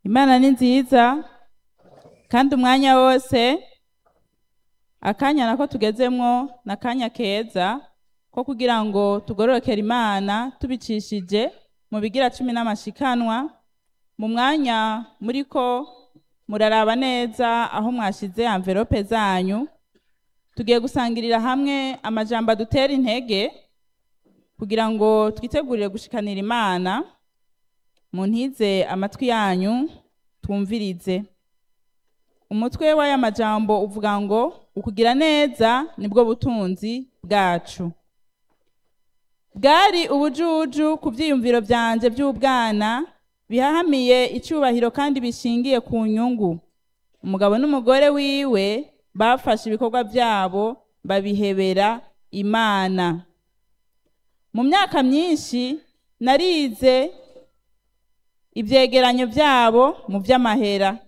imana ni nziza kandi umwanya wose akanya nako tugezemwo ni akanya keza ko kugira ngo tugororokere imana tubicishije mu bigira cumi n'amashikanwa mu mwanya muriko muraraba neza aho mwashize amverope zanyu tugiye gusangirira hamwe amajambo adutera intege kugira ngo twitegurire gushikanira imana muntize amatwi yanyu twumvirize umutwe w'aya majambo uvuga ngo ukugira neza nibwo butunzi bwacu bwari ubujuju ku byiyumviro byanje by'ubwana bihahamiye icyubahiro kandi bishingiye ku nyungu umugabo n'umugore wiwe bafashe ibikorwa byabo babihebera imana mu myaka myinshi narize ibyegeranyo byabo mu by'amahera